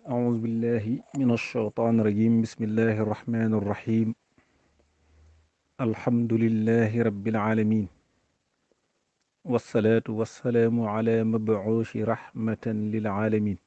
أعوذ بالله من الشيطان الرجيم بسم الله الرحمن الرحيم الحمد لله رب العالمين والصلاة والسلام على مبعوث رحمة للعالمين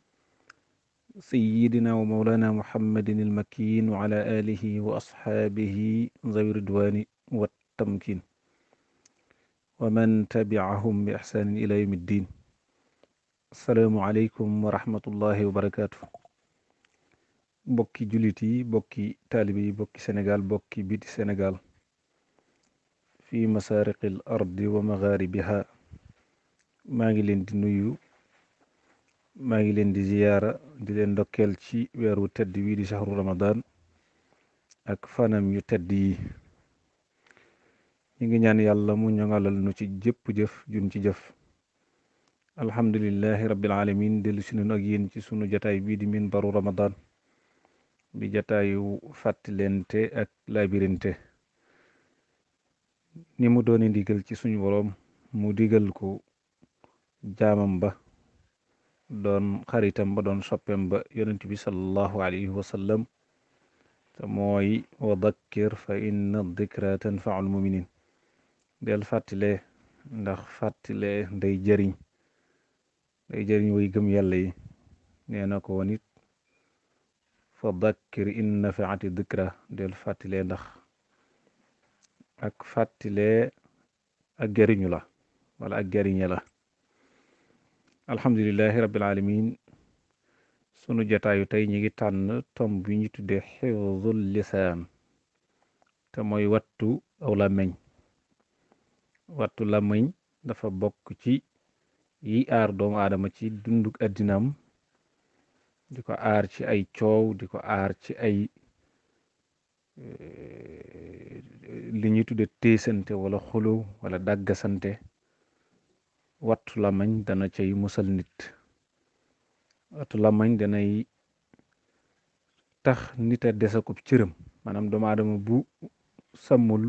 سيدنا ومولانا محمد المكين وعلى آله وأصحابه ذوي الرضوان والتمكين ومن تبعهم بإحسان إلى يوم الدين asalaamualeykum wa rahmatullahi wa barakaatu bokki jullit yi bokki taalibe yi bokki sénégal bokki biti sénégal fi masariqil ardi wa magharibiha maa ngi leen di nuyu maa ngi leen di ziyaara di leen ndokkeel ci weeru tedd wii di shahru ramadan ak fanam yu tedd yi ñu ngi ñaan yàlla mu ñoŋalal nu ci jëpp jëf jun ci jëf alhamdulillahi rabbil alamin dellu si nañu ak yéen ci sunu jataay bii di minbaru ramadan bi jataayu fàttalente ak labirinte ni mu dooni ndigal ci suñu boroom mu digal ko jaamam ba doon xaritam ba doon soppem ba yonent bi sallallahu alayhi wa sallam te mooy wa dakkir fa inna dikra tanfaul muminin del fàttale ndax fàttale nday jëriñ day jëriñ way gëm yàlla yi nee na ko woon it fa dakkir in nafaati dikra del fàttile ndax ak fàttile ak jëriñu la wala ak jëriñe la alhamdulilahi rabbil alamin sunu jataayu tey ñi ngi tànn tom bi ñu tuddee xifdul lisaan te mooy wattu aw làmmiñ wattu làmmiñ dafa bokk ci yi aar doomu aadama ci dunduk addinaam di ko aar ci ay coow di ko aar ci ay li ñuy tudde téesante wala xulu wala dàggasante wattu làmmiñ dana cay musal nit wattu làmmiñ danay tax nit a desakub cëram maanaam doomu aadama bu sàmmul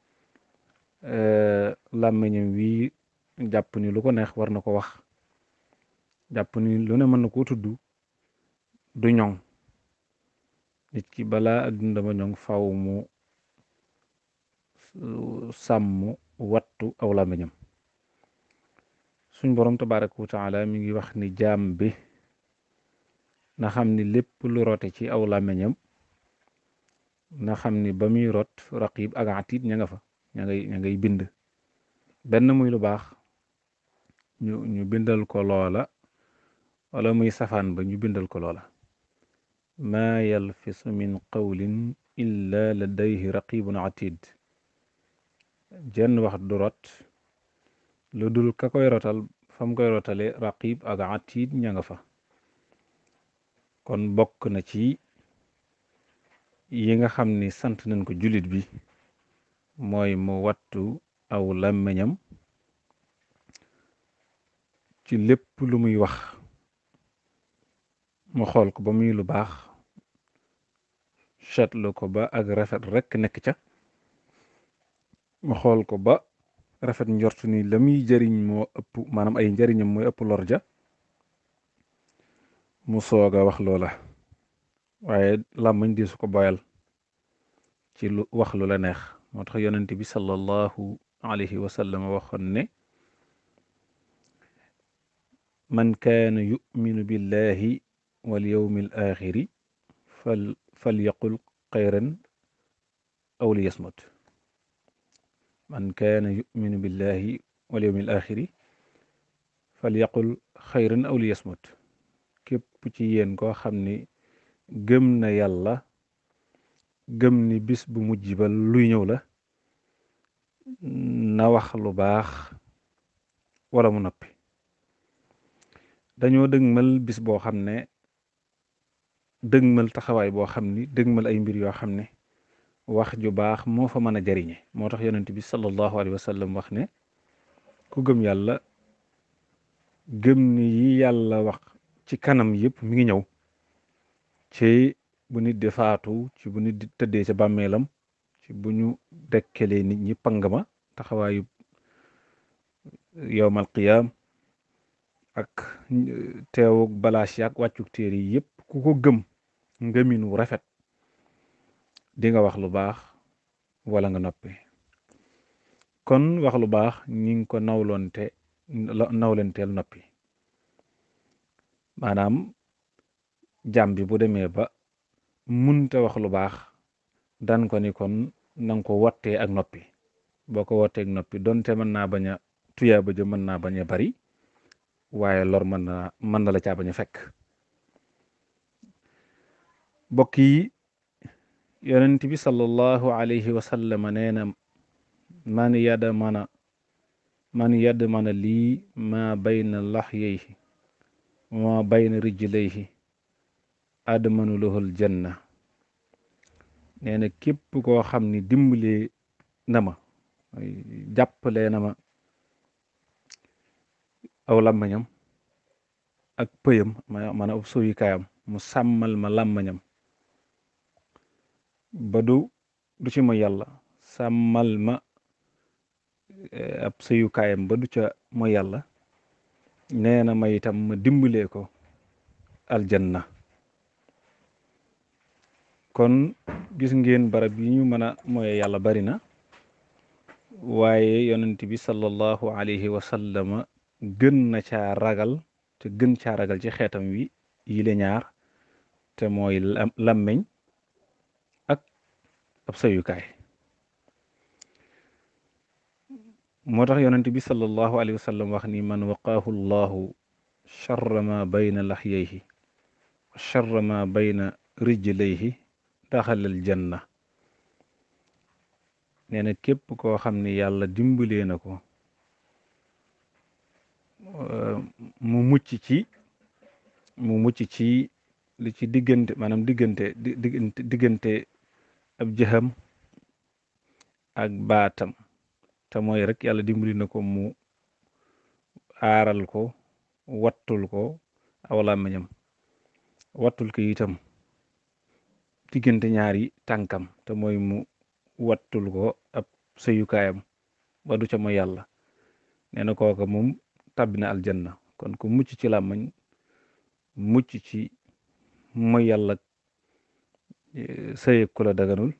làmmiñam wi jàpp ni lu ko neex war na ko wax jàpp ni lu ne mën na koo tudd du ñoŋ nit ki balaa ak dundama ñoŋ faw mu sàmm wattu aw làmmiñam suñ boroom tabaraka wa taala mi ngi wax ni jaam bi na xam ni lépp lu rote ci aw làmmiñam na xam ni ba muy rot raqib ak atiid ña nga fa ña ngay ña ngay bind benn muy lu baax ñu ñu bindal ko loola wala muy safaan ba ñu bindal ko loola maa yalfisu min qawlin illa ladayhi raqibun atid jenn wax du rot lu dul ka koy rotal fam koy rotale raqib ak atid ña nga fa kon bokk na ci yi nga xam ni sant nañ ko jullit bi mooy mu wattu aw làmmiñam ci lépp lu muy wax mu xool ko ba muy lu baax seetlu ko ba ak rafet rekk nekk ca mu xool ko ba rafet njortu ni la muy jëriñ moo ëpp maanaam ay njëriñam mooy ëpp lor ja mu soog a wax loola waaye làmmiñ di su ko boyal ci lu wax lu la neex moo tax yonent bi sallallahu alayhi wa sallam waxoon ne man kaana yuminu billahi wal yawmi al axiri fal fal yaqul xayran aw li yasmut man kaana yuminu billahi wal yawmi al axiri fal yaqul xayran aw li yasmut képp ci yéen koo xam ni gëm na yàlla gëm ni bis bu mujj ba luy ñëw la na wax lu baax wala mu noppi dañoo dëgmal bis boo xam ne dëgmal taxawaay boo xam ni dëgmal ay mbir yoo xam ne wax ju baax moo fa mën a jariñe moo tax yonent bi sallallahu alayhi wa sallam wax ne ku gëm yàlla gëm ni yi yàlla wax ci kanam yëpp mi ngi ñëw ci bu nit di faatu ci bu nit di tëddee ca bàmmeelam ci bu ñu dekkelee nit ñi pang ma taxawaayu yowmal qiyaam ak teewug balaas yaak wàccuk téere yi yëpp ku ko gëm ngëmin wu rafet di nga wax lu baax wala nga noppi kon wax lu baax ñi ngi ko nawloonte nawlenteel noppi maanaam jàmm bi bu demee ba munta wax lu baax dan ko ni kon nanga ko wottee ak noppi boo ko wottee ak noppi donte mën naa bañ a tuyaa ba jë mën naa bañ a bari waaye lor mën na mën na la caa bañ a fekk bokk yi yonent bi sallallahu alayhi wa sallam nee na man yadda mana man yadd mana lii ma bayna lahyayhi ma bayna rijlayhi admanu lahul janna nee na képp koo xam ni dimbalee na ma jàppalee na ma aw làmmañam ak pëyam ma man ab suyukaayam mu sàmmal ma làmmañam ba du du ci ma yàlla sàmmal ma ab sëyukaayam ba du ca mooy yàlla nee na ma itam ma dimbalee ko aljanna kon gis ngeen barab yi ñu mën a mooy yàlla bari na waaye yonent bi sallallahu alayhi wa sallama gën na caa ragal te gën caa ragal ci xeetam wi yile ñaar te mooy làmmeñ ak ab sëyukaay moo tax yonent bi sallallahu alayhi wa sallam wax ni man waqaahu llahu charra ma bayna laxyayhi wa charra ma bayna rijlayhi daxalal janna nee na képp koo xam ni yàlla dimbalee na ko mu mucc ci mu mucc ci li ci diggante maanaam diggante diggante diggante ab jëxam ak baatam te mooy rek yàlla dimbali na ko mu aaral ko wattul ko aw làmmiñam wattul ko itam diggante ñaari tànkam te mooy mu wattul ko ab sëyukaayam ba du ca mooy yàlla nee na kooka moom tàbbi na aljanna kon ku mucc ci làmmiñ mucc ci mooy yàlla sëyeg ku la daganul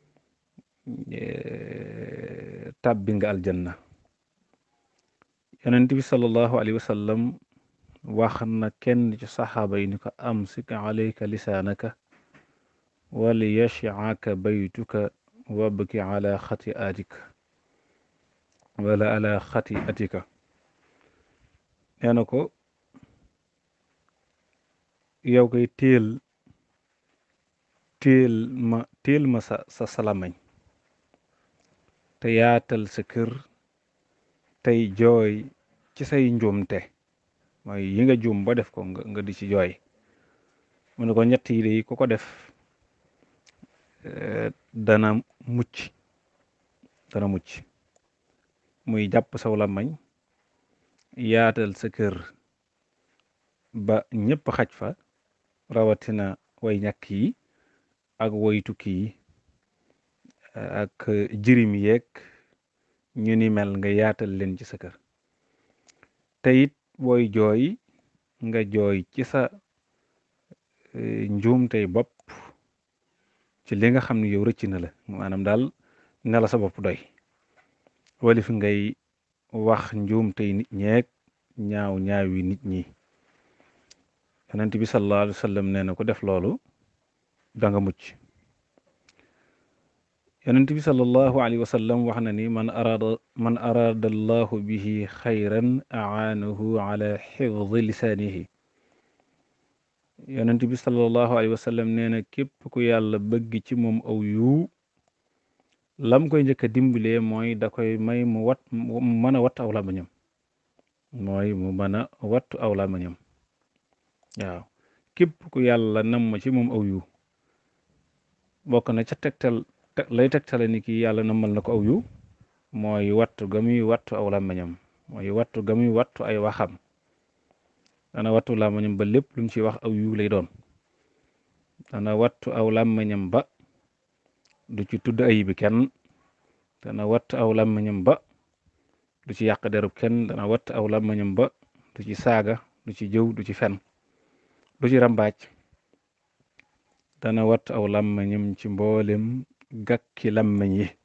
tàbbi nga aljanna yonent bi sallallahu alayhi wa sallam wax na kenn ci saxaaba yi ni ko amsik alayka lisaanaka wali yashcaaka baytuka wabki ala xati atika wala ala xati atika nee na ko yow koy téel téel ma téel ma sa sa salamañ te yaatal sa kër tey jooy ci say njuumte mooy yi nga juum ba def ko nga nga di ci jooy mu ne ko ñett yi de ku ko def dana mucc dana mucc muy jàpp saw làmmañ yaatal sa kër ba ñëpp xaj fa rawatina way ñàkk yi ak way tukki yi ak jirim yeeg ñu ni mel nga yaatal leen ci sa kër te it booy jooy nga jooy ci sa njuumtey bopp ci li nga xam ne yow rëcc na la maanaam daal ne la sa bopp doy wala fi ngay wax njuumtey nit ñeeg ñaaw ñaawi nit ñi yonent bi sallallahu alayhi wa sallam nee na ko def loolu da nga mucc yonent bi sallallahu alayhi wa sallam wax na ni man araada man araada allahu bihi xayran aanahu ala xifdi lisaanihi yonent bi sallallahu alayhi wa sallam nee na képp ku yàlla bëgg ci moom aw yu lam koy njëkk a dimbalee mooy da koy may mu wat mu mën a wattu aw làmmiñam mooy mu mën a wattu aw làmmiñam waaw képp ku yàlla nam ma ci moom aw yu bokk na ca tegtal lay tegtale ni ki yàlla namal na ko aw yu mooy wattu ga muy wattu aw làmmiñam mooy wattu ga muy wattu ay waxam dana wattu làmmiñam ba lépp lu mu ci wax aw yu lay doon dana wattu aw làmmiñam ba du ci tudd ayibi kenn dana wattu aw làmmiñam ba du ci yàq derub kenn dana wattu aw làmmiñam ba du ci saaga du ci jëw du ci fen du ci rambaaj dana wat aw làmmiñam ci mboolem gàkki làmmiñ yi